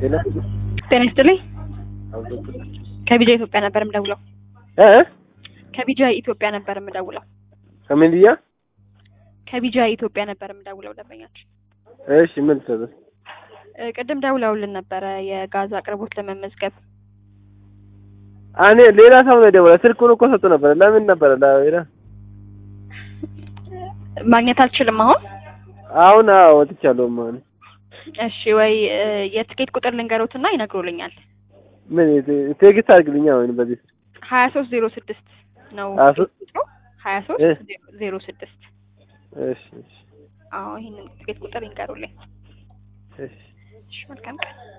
ጤና ጤና ይስጥልኝ። ከቢጃ ኢትዮጵያ ነበር የምደውለው። እ ከቢጃ ኢትዮጵያ ነበር የምደውለው። ከሚዲያ ከቢጃ ኢትዮጵያ ነበር የምደውለው ደንበኛችን። እሺ ምን ትሰጥ እ ቅድም ደውለውልን ነበረ የጋዝ አቅርቦት ለመመዝገብ። እኔ ሌላ ሰው ነው የደወለ ስልኩን እኮ ሰጡ ነበር ለምን ነበረ ሌላ ማግኘት አልችልም አሁን። አሁን አዎ ወጥቻለሁ ማለት እሺ ወይ እ የትኬት ቁጥር ልንገሮትና ይነግሩልኛል። ምን ቴክስት አድርግልኛ ወይ በዚህ ሀያ ሶስት ዜሮ ስድስት ነው ሀያ ሶስት ቁጥሩ ሀያ እ ሶስት ዜሮ ስድስት እሺ እሺ አዎ ይህንን ትኬት ቁጥር ይንገሩልኝ። እሺ እሺ መልካም ቀን።